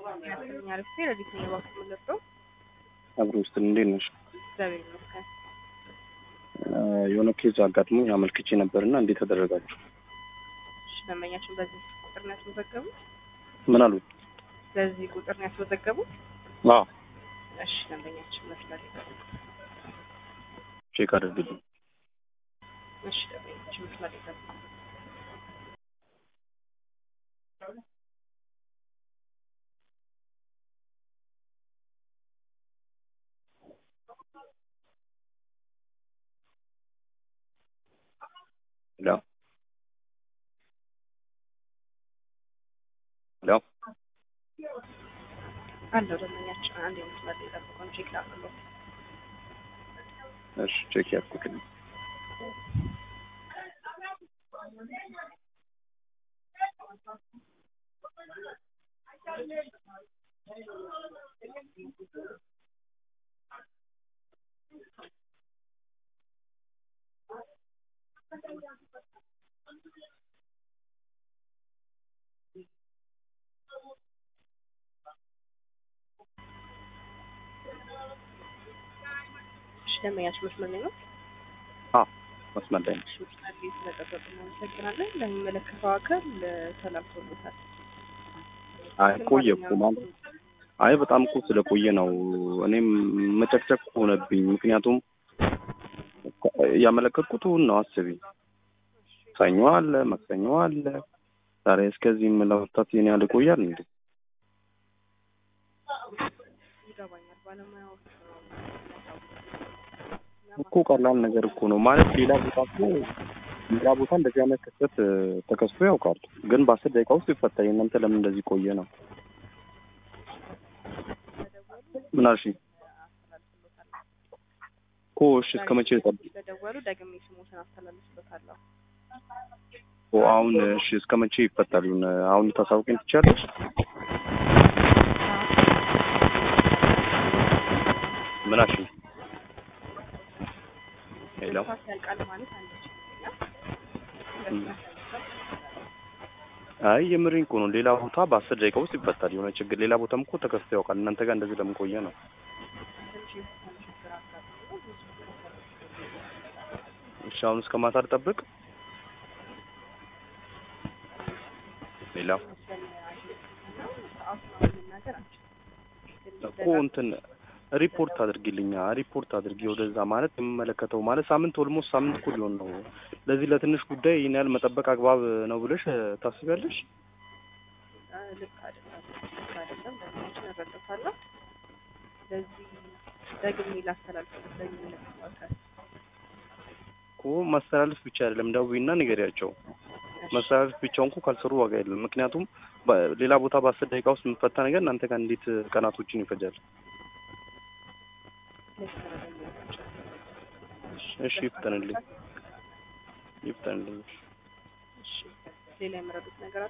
ያሰኛ ልፌ ለሊት ነው የባኩ የምለብሰው። አብሮ ውስጥ እንዴት ነሽ? እግዚአብሔር ይመስገን። የሆነ ኬዝ አጋጥሞ አመልክቼ ነበርና እንዴት ተደረጋችሁ? እሺ ደንበኛችን በዚህ ቁጥር ነው ያስመዘገቡት? ምን አሉ? በዚህ ቁጥር ነው ያስመዘገቡት? አዎ እሺ ደንበኛችን መስላል። ቼክ አድርግልኝ። እሺ ደንበኛችን መስላል ይገባል። ሄሎ ሄሎ አለው ደንበኛችን አንድ የመስላል የጠብቀውን ቼክ ላድርገው። እሺ ቼክ ያድርጉልኝ። እሺ ደንበኛችን መስመር ላይ ነው። አዎ መስመር ላይ ነኝ። እሺ መስመር ላይ ስለጠበቁ እናመሰግናለን። ለሚመለከተው አካል ተላልፎለታል። አይ ቆየ እኮ ማለት አይ በጣም እኮ ስለቆየ ነው። እኔም መጨቅጨቅ ሆነብኝ። ምክንያቱም ያመለከትኩት እሑድ ነው። አስቢ፣ ሰኞ አለ፣ ማክሰኞ አለ። ዛሬ እስከዚህ ለመፍታት የኔ ያህል ይቆያል እንዴ? ይገባኛል። ባለሙያዎች እኮ ቀላል ነገር እኮ ነው ማለት ሌላ ቦታ እኮ ሌላ ቦታ እንደዚህ አይነት ክስተት ተከስቶ ያውቃል። ግን በአስር ደቂቃ ውስጥ ይፈታል። የእናንተ ለምን እንደዚህ ቆየ ነው? ምን አልሽኝ? እኮ እሺ እስከ መቼ ልጠብቅ? ስለደወሉ ደግሜ ስሞትን አስተላልፍበታለሁ። እኮ አሁን እሺ እስከ መቼ ይፈታል? አሁን ታሳውቂኝ ትችያለሽ? ምን አልሽኝ? ሄሎ ሰዓት ያልቃል ማለት አንችልም እና አይ የምሬን እኮ ነው። ሌላ ቦታ በአስር ደቂቃ ውስጥ ይፈታል የሆነ ችግር። ሌላ ቦታም እኮ ተከስቶ ያውቃል። እናንተ ጋር እንደዚህ ለምን ቆየ ነው? ትንሽ የሆነ ችግር አጋጥሞ ብዙ እሺ አሁን እስከ ማታ ልጠብቅ? ሌላ ሰዓቱን መናገር አንችልም። እኮ እንትን ሪፖርት አድርጊልኛ ሪፖርት አድርጊ ወደዛ ማለት የምመለከተው ማለት ሳምንት ኦልሞስት ሳምንት እኮ ሊሆን ነው። ለዚህ ለትንሽ ጉዳይ ይህን ያህል መጠበቅ አግባብ ነው ብለሽ ታስቢያለሽ? ልክ አይደለም፣ ልክ አይደለም። ደንበኛችን እረዳታለሁ። ስለዚህ ደግሜ ላስተላልፍበት ለሚመለከተው አካል እኮ ማስተላለፍ ብቻ አይደለም ደውዪና ንገሪያቸው። ማስተላለፍ ብቻውን እኮ ካልሰሩ ዋጋ የለም። ምክንያቱም በ- ሌላ ቦታ በአስር ደቂቃ ውስጥ የምፈታ ነገር እናንተ ጋር እንዴት ቀናቶችን ይፈጃል? እሺ ይፍጠንልኝ፣ ይፍጠንልኝ። ሌላ የምረዱት ነገር አለ?